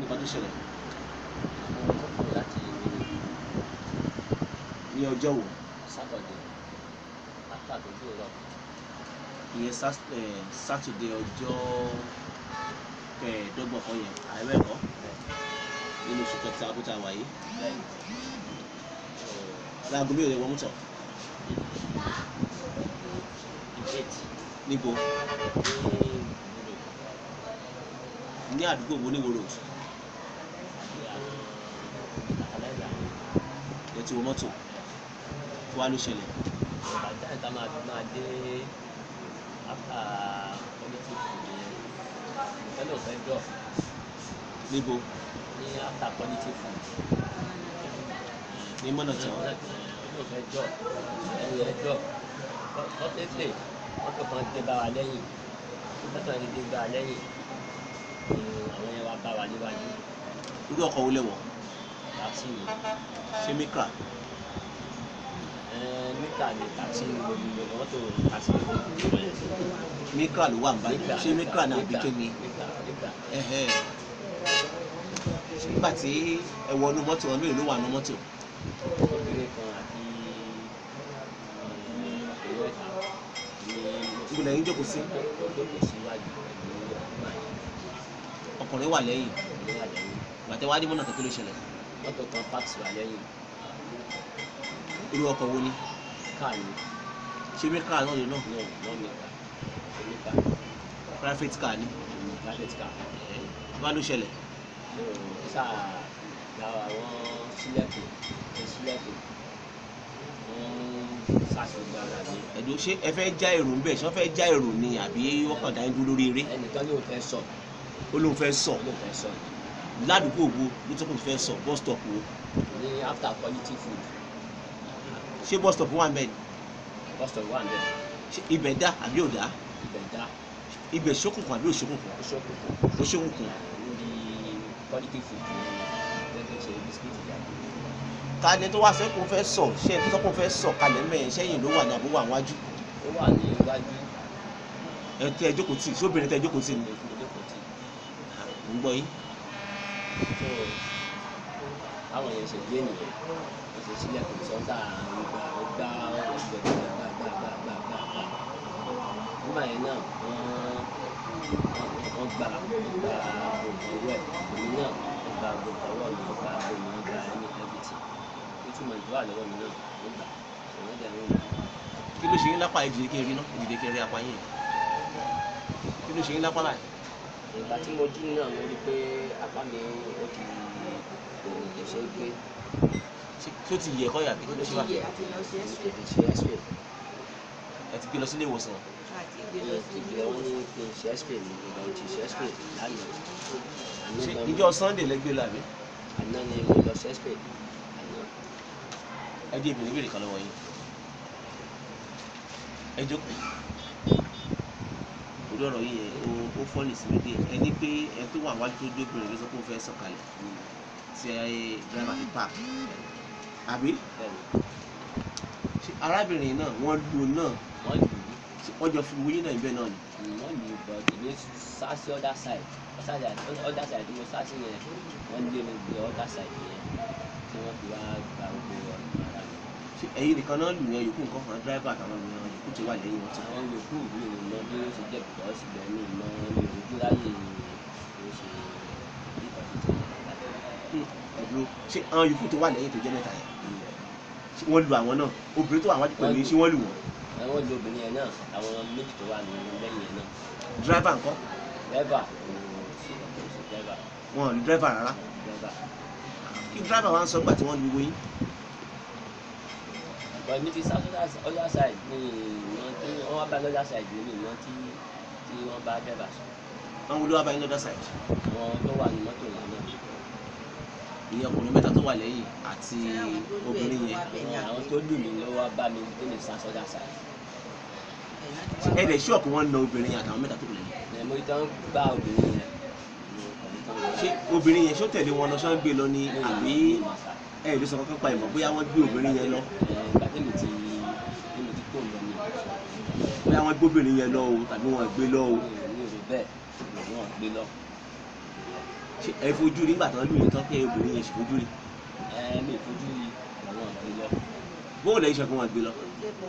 nǹkan tó ṣẹlẹ̀ àwọn tó kù láti ní ọjọ́ wo sátọ̀dé after tó dúró lọ ìyẹn Sat- eh, sátidé ọjọ́ kẹẹ̀ẹ́dọ́gbọ̀n kan yẹn àìrẹ́kọ́ nínú oṣù kẹta abúta wáyé lẹ́yìn láago mélòó lè wọ́n mú tọ̀ ìbéètì níbo ní ìbúrò ní àdúgbò wo ní wo road àti àwọn àkàlẹ́gbẹ̀ àwọn ẹ ti wọ mọ́tò kó wá ló ṣẹlẹ̀ bàtà ìta máa fi máa dé after quality food yẹn ìfẹ́lẹ̀ ò fẹ́ drop níbo ní after quality food ní mọ́nà tán ìfẹ́lẹ̀ ò fẹ́ drop ẹni yẹn drop fortunately mọ́tò kan dé bá wa lẹ́yìn mọ́tò yẹn dé bá wa lẹ́yìn ni àwọn yẹn wá bá wa níwájú irú ọkọ̀ wo lẹ wọ̀ taxi ni ṣé mikra mítà ni taxi ni gbogbo mọ́tò taxi ni gbogbo yẹn. mikra ló wà níbàdí ṣé mikra náà àbí kémi mítà mítà ẹ̀hẹ́ nígbà tí ẹ wọnú mọ́tò wọn mélòó ló wà nú mọ́tò obìnrin kan àti ìwé ẹ̀ka ní níbo lẹ́yìn jókòó sí lókè síwájú pẹ̀lú ọgbà yẹn ọkùnrin wà lẹ́yìn ní àlẹ́yìn gbàtẹ́ wá dé mọ́nà tó kí ló ṣẹlẹ̀ mọ́tò kan parks wà lẹ́yìn irú ọkọ̀ wo ni káà ní ṣé mikra náà lè náà no no mítà mítà private car ni private car wá ló ṣẹlẹ̀ so sáà gba àwọn sílẹ̀kùn ẹ̀ sílẹ̀kùn wọ́n ṣàṣọgbára ní ẹ̀dùn ṣé ẹ fẹ́ já èrò ń bẹ̀ ṣé wọ́n fẹ́ já èrò ni àbí wọ́n kàn dá yín dúró lórí eré ẹnìkan ní òun fẹ́ sọ ó lóun fẹ́ sọ òun fẹ́ sọ ládùúgbò wo ló tó kù fẹ́ sọ bus stop wo ní after quality food ṣé bus stop wà ń bẹ̀ ni bus stop wà níbẹ̀ ṣé ibẹ̀ dá àbí ò dá ibẹ̀ dá ibẹ̀ ṣókùnkùn àbí ò ṣókùnkùn ó ṣókùnkùn ó ṣókùnkùn níbi quality food ní gẹ́gẹ́ ṣe bisikíìtì jáde ta ni tó wá fẹ́ kó fẹ́ sọ ṣé ẹni tó sọ kó fẹ́ sọ kalẹ̀ mẹ́rin sẹ́yìn ló wà ní àbúrò àwọn wájú ó wà ní iwájú ẹ tẹ ẹ jókòó tì sóbìnrin tẹ ẹ jókòó tì ní ìjókòó tí ń gbọ́ yín tó àwọn yẹn ṣe gbé nìyẹn ó ṣe sílẹ̀kùn sọ́ńtà ìgbà ó gbá ọ̀rọ̀ ìgbẹ́ gbàgbàgbàgbàgbà nígbà yẹn náà wọ́n wọ́n gbà wọ́n gbà gbogbo owó ẹ̀ èmi náà wọ́n gbà gbogbo ọwọ́ mi wọ́n gbà gbogbo wọn gbà ẹni ẹbìtì ó túmọ̀ ìdúrà lọ́wọ́ mi náà wọ́n gbà ṣùgbọ́n dẹ̀ ń rìn kí ló ṣe yín lápá ìdílé kí n rí náà ìdílé kí n rí apá yín kí ló ṣe yín lápá láì ìgbà tí mo jí náà mo rí i pé apá mi ó ti kò lè ṣe é gbé tó ti yẹ ẹ̀kọ́ yàbí kí ló ṣe wá kò lè ṣe x-ray ẹ ti gbé lọ sílé ìwòsàn ìgbẹ́ wọn ní kí n ṣe x-ray ní ìgbà tí ṣe x-ray lánàá àná ṣé gan- ìjọ sunday lẹ́gbẹ́ lọ àbí àná ni mo lọ ṣe x-ray àná ẹ jẹ́ ìbìnrin ìbéèrè kan lọ́wọ́ yín ẹ jókòó orí ọ̀rọ̀ yìí yẹn ó ó fọ́ọ̀lì sí mi dé ẹ ní pé ẹ tó wà wájú tó dé obìnrin ló sọ pé ó fẹ́ sọ̀kalẹ̀ tí ẹ dráìvà fi park àbí bẹ́ẹ̀ ni ṣé arábìnrin náà wọ́n lu náà wọ́n lù ṣé wọ́n jọ fi wúyín náà ibẹ̀ náà ni ú wọ́n lù ú but èmi sá sí other side other side other side tí mo sá sí yẹn wọ́n lé mi gbé other side yẹn tí wọ́n fi wá gba gbogbo ọ̀nà ara mi. ṣé ẹ̀yin nìkan náà lù yẹn yòókù nǹkan kan dráìvà àtàwọn ènìyàn yòókù tó wà lẹ́yìn wọn tó àwọn yòókù mi ò mọ bí ó ṣe jẹ́ bìkọ́ síbẹ̀ mi ò mọ mi ò rojú láyè bí ó ṣe bí ìtọ́jú tó yẹ láti ẹ̀dúró ṣé àwọn yòókù tó wà lẹ́yìn tó jẹ́ mẹ́ta yẹn ṣé wọ́n lu àwọn náà obìnrin tó wà wájú pẹ̀lú yín ṣé wọ́n lù wọ́n àwọn lu obìnrin yẹn náà àwọn méjì tó wà ní lẹ́yìn yẹn náà dráìvà nǹkan dẹ́bà kò sí kò sí dẹ́bà wọn ò lu dráìvà rárá dẹ́bà kí dráìvà wa ń sọ gbà tí wọ́n lu owó yín but mi ti sá other side ní ìmọ̀ tí wọ́n wá bá lọ́dà side ní ìmọ̀ tí tí wọ́n bá dẹ́bà sọ àwọn olówó abáyé lọ́dọ̀ side àwọn tó wà ní mọ́tò yẹn náà ìyẹn ọkùnrin mẹ́ta tó wà lẹ́yìn àti obìnrin yẹn àwọn- àwọn tó lù mí ló wá bá mi tó mi sá other side ẹ lè ṣọ́ọ̀kì wọn na obìnrin yẹn àtàwọn mẹ́ta tó kù lẹ́yìn ẹ̀ mo tán bá obìnrin yẹn mo kàn ní tán lọ. ṣé obìnrin yẹn ṣó tẹ̀lé wọn lọ ṣọ́ ń gbé lọ ni àbí ẹ lè sọ kankan pa ìmọ̀ bóyá wọ́n gbé obìnrin yẹn lọ ìgbà tí mi ti tí mi ti kó lọ mi bóyá wọ́n gbé obìnrin yẹn lọ o tàbí wọ́n gbé lọ o mi ò rí bẹ́ẹ̀ mi ò wọ́n gbé lọ. ṣe ẹ fojú rí nígbà tó ń lù yín tán pé obìnrin yẹn ṣe fojú rí ẹ mi fojú rí àwọn àgbẹ̀ lọ bóun lẹ́yìn ṣẹ́gun wọn gbé lọ.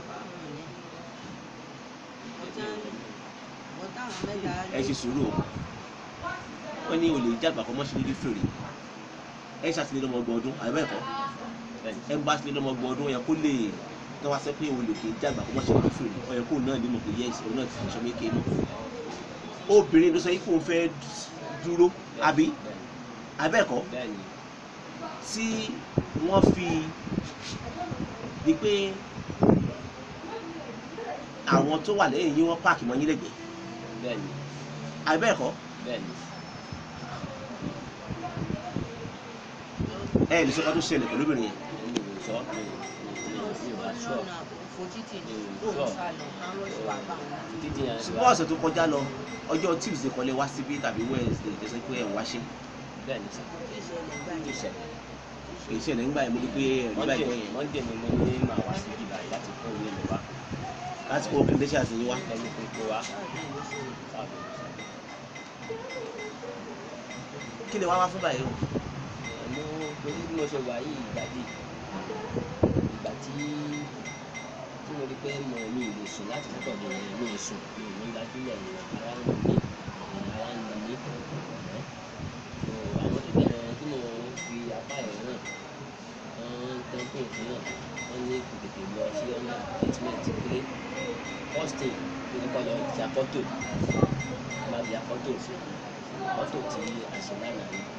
ẹ ṣe sùúrù o wọ́n ní olè jàgbà kọ́ mọ́ṣẹ́ lórí fèrè ẹ ṣàtìlẹ́ lọ́mọ ọgbọ̀n ọdún àbẹ́ẹ̀kọ́ bẹ́ẹ̀ni ẹ bá tilẹ̀ lọ́mọ ọgbọ̀n ọdún yẹn kó lè tọ́ wá sẹ́ pé olè kì í jàgbà kọ́ mọ́ṣẹ́ lórí fèrè ọ̀yẹ́ kó náà ní mọ̀ pé yẹ́sì òun náà ti fi ṣọ́ méke mọ̀ obìnrin ló sọ yìí kó o fẹ́ dúró àbí àbẹ́ẹ̀kọ́ bẹ́ẹ̀ni tí wọ́n fi di pé àwọn tó wà lẹ́yìn yín wọ́n páàkì mọ́ yín lẹ́gbẹ̀ẹ́ bẹ́ẹ̀ni àbẹ́ẹ̀kọ́ bẹ́ẹ̀ni ẹ lè sọ ká tó ṣẹlẹ̀ pẹ̀lú obìnrin yẹn mi ò sọ mi ò mi ò mi ò bá sọ títí yẹn ṣùgbọ́n ọ̀sẹ̀ tó kọjá lọ ọjọ́ tuesday kọ́lé wá síbí tàbí wednesday tó ṣe pé ẹ̀ ń wáṣẹ́ bẹ́ẹ̀ni sà tó ṣẹ èyí ṣẹlẹ̀ ńgbà yẹn mo rí pé ẹ̀rí monday báyìí yẹn monday ni mo ní màá wá sí ibà yìí láti kó ilé mi wá láti kó kìndé ṣe àtìyín wá ẹni pé kó wá káàbọ̀ kí ni wá wá fún báyìí o mo torí bí mo ṣe wà yìí ìgbàdí ìgbà tí tí mo rí pé mo mi ì lè sùn láti fọ́tọ̀ mi ì mi ì sùn mi ì ní gbajúmọ̀ ní ara ń mí ara ń mí so àwọn tó bẹ̀rẹ̀ tí mo fi apá ẹ̀ náà wọ́n tán pé òfin náà wọ́n ní kò tètè lọ sí ọ̀nà treatment pé first thing ló kọ́ lọ ti afọ́tò má bí afọ́tò afọ́tò tí a ṣe lánàá ni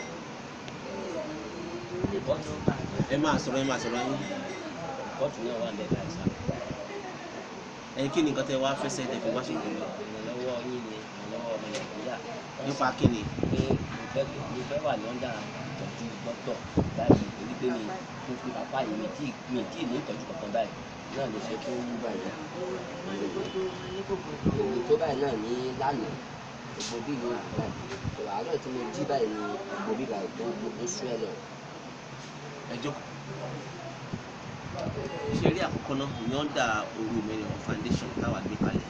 rìpọ́tù ẹ máa sọ̀rọ̀ ẹ máa sọ̀rọ̀ yín rìpọ́tù náà wà lẹ́ka ìsà ẹ kí ni nǹkan tẹ wá fẹsẹ̀ tẹ fi wá ṣe ìgbìmọ̀ ìrànlọ́wọ́ yín ni ìrànlọ́wọ́ ọmọ nàìjíríà nípa kí ni pé mo fẹ́ mo fẹ́ wà lọ́ndà ìtọ́jú dókítọ̀ báyìí torí pé mi mo fi bàbá yìí mi tí mi tí ní ìtọ́jú kankan báyìí náà ló ṣe tó wú báyìí èmi tó báyìí náà ní lánàá gbogbo bí ìlú òkú báyìí tó àárọ̀ tí mo jí báyìí ní gbogbo bí báyìí tó gbogbo sú ẹ lọ ẹ jókòó ṣe rí àkọ́kọ́ náà ní ọ̀dà orí mẹ́rin foundation táwa gbé kalẹ̀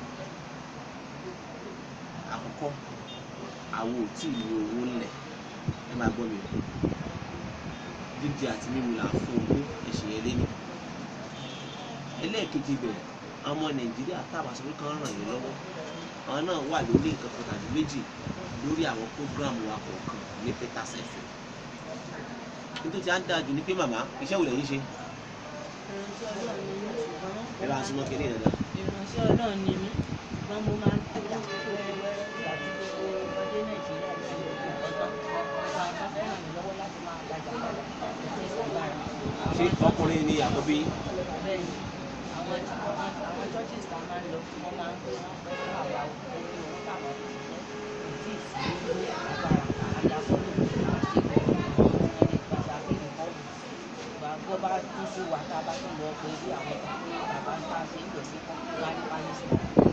àkọ́kọ́ àwọn ò tí ì ní owó ńlẹ̀ ẹ máa gbọ́ mi o jíjẹ àti mímu là ń fún owó ẹ̀sìn yẹn lẹ́nu ẹlẹ́ẹ̀kejì bẹ̀rẹ̀ ọmọ nàìjíríà táwa sọ pé kán ràn yín lọ́wọ́ àwọn náà wà lórí nǹkan kan tàbí méjì lórí àwọn prógráàmù wa kọ̀ọ̀kan ní peters fm nítorí à ń dáa jù ní pé màmá iṣẹ́ wo lẹ́yìn ṣe ẹ bá a súnmọ́ kínní yẹn náà ìránṣẹ́ ọlọ́run ni mí ṣùgbọ́n mo máa ń tajà wẹ́rẹ́wẹ́rẹ́ àti gbogbo ọdẹ nàìjíríà ti ọ̀tọ̀ ọ̀tọ̀ àwọn fẹ́ràn mi lọ́wọ́ láti máa tajà padà ẹ̀sẹ̀ ìsàgbára. ṣé ọkùnrin ni àkọ́bí bẹ́ẹ̀ ni àwọn àwọn churches tá a máa ń lọ wọ́n máa ń pè wọ́n pẹ́ fún àwa òkú ní owó táwọn fi ṣiṣẹ́ kò tí ì sí ní agbára àdàfọ́lù àṣẹ ìgbọ̀ngàn wọn ní pèsè àfihàn bọ́ọ̀lù gbọ́ bá tún sí wa tá a bá tún lọ pé bí àwọn tó ní bàbá ń bá ṣe ń lọ sí wá ní pálísì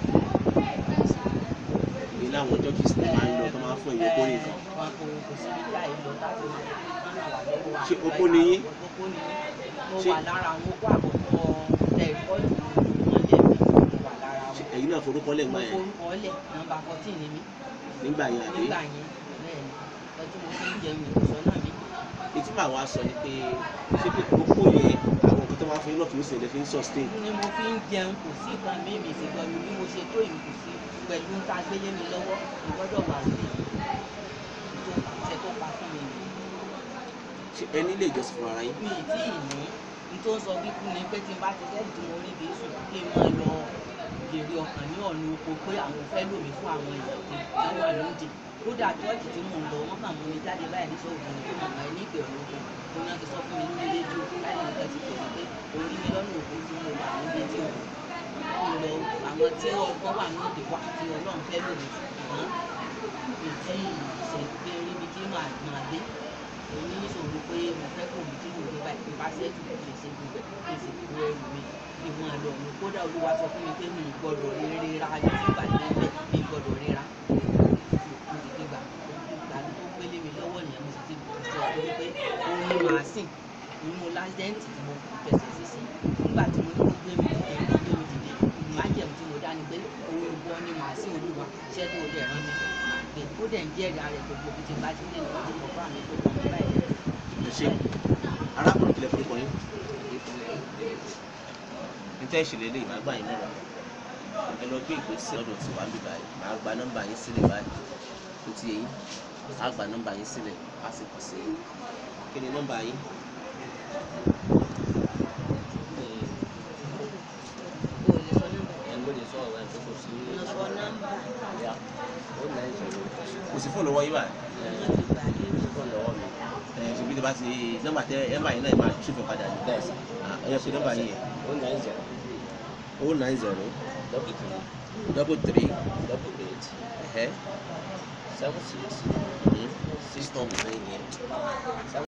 ní láwọn churches ní máa ń lọ tó máa ń fún ìwé kórè kan wọn kò kò sí nígbà yìí lọ láti máa ràn wá lọ́wọ́ Ṣé opó ni yín? opó ni yín mo Ṣé- wà lára àwọn opó àkọ́kọ́ tẹ ìkọ́jú ìmọ̀lẹ̀ mi mo wà lára Ṣé wọn ẹ̀yin náà forúkọ lẹ̀ mo gbà yẹn forúkọ lẹ̀ nọ́mbà fourteen ni mí nígbà yẹn àbí nígbà yẹn bẹ́ẹ̀ ni ọtí mo fi ń jẹun ìwòsàn náà mi etí màá wá sọ ni pé ṣé pé opó yẹn àwọn nǹkan tó máa ń fún yín náà kì í ṣẹlẹ̀ fi ń sustain ni mo fi ń jẹun kò sí ìkan mi mi sì gbọ́ mi bí mo ṣe tó yìí kò sí pẹ̀lú ta gbélé mi lọ́wọ́ mo gbọ́dọ̀ wà sí tó àṣẹ tó pa fún mi nìyí. ṣé ẹ nílé ìjọsìn fún ara yín mi ì tí ì ní n tó ń sọ bí kú ni pé tí n bá ti sẹ́yìn tí mo rí bí sùn kí n máa lọ gèrè ọkàn ní ọ̀nà oko pé àwọn fẹ́ lò mí fún àwọn èèyàn tí wọ́n wà lóde kódà chọ́ọ̀chì tí mò ń lọ wọ́n kàn mú mi jáde báyìí ní sọ́ọ̀bù ní pé màmá ẹ ní ìpè ọ̀nà oko mo náà ti sọ fún mi lórí rédíò láì ní nǹkan ti pè mí pé orí mi lọ́nà òkú tí mo wà níbi tí mo ń lọ àwọn tí ọgbọ́n wà ní òde wà tí ọlọ́run fẹ́ lò mí ṣùgbọ́n mi tí ìṣe pé ríbi tí màá máa dé èmi níṣòro pé mo fẹ́ kó mi tí mo gbé báyìí nípa sẹ́ẹ̀tì kò lè ṣe gbogbo ẹ̀ kí n sì kó ẹrù mi kí n máa lọ mi kódà olúwa sọ fún mi pé mi ì gbọ́dọ̀ rírà ayé tí ìgbà tó ń bẹ̀ mi ì gbọ́dọ̀ rírà mo sì ti gbà ìgbà tó gbélé mi lọ́wọ́ nìyẹn mo sì ti sọ fún mi pé òun ni màá sìn òun mo lásìdẹ́ǹtì tí mo fẹsẹ̀ sí sí nígbà tí mo ní kó gbé mi dìde kó gbé mi dìde májẹ̀mú tí mo dá ni pé òun ìwọ ni màá sìn olúwa iṣẹ́ tó o dẹ̀ rán mi pé ó dẹ̀ ń jẹ́rìí ara rẹ̀ gbogbo ibi tí n bá ti dé ní wọ́n ti kọ̀ fún àmì tó kọ̀ mí báyìí. ẹ ṣe arákùnrin kìlẹ̀ fún ọkùnrin níta ìṣẹ̀lẹ̀ lè máa gbà yín mọ́ra ẹ lọ gbé ìgbésẹ̀ lọ́dọ̀ tí wàá bíbá yìí máa gba nọ́mbà yín sílẹ̀ báyìí tó ti yẹ yín á gba nọ́mbà yín sílẹ̀ á sì kàn sí yín kí ni nọ́mbà yín o ò lè sọ nọ́mbà ẹ̀ ló lè sọ ọ̀rọ̀ ẹ̀ tó kò sí lọ sọ nọ́mbà ìyá ó náà ń sọ̀rọ̀ kò sí fóònù lọ́wọ́ yín báyìí wọ́n ti gbà yín. fún lọ́wọ́ mi ẹ ṣe bí tí a bá ti nọ́mbà tẹ nọ́mbà yín náà máa ṣí fún padà ní bẹ́ẹ̀ sà ẹ yẹ pé nọ́mbà yín yẹn ó náà ń zẹ̀rọ̀ o nine zero double three double three double eight ẹ̀hẹ́ seven six six nine yẹn.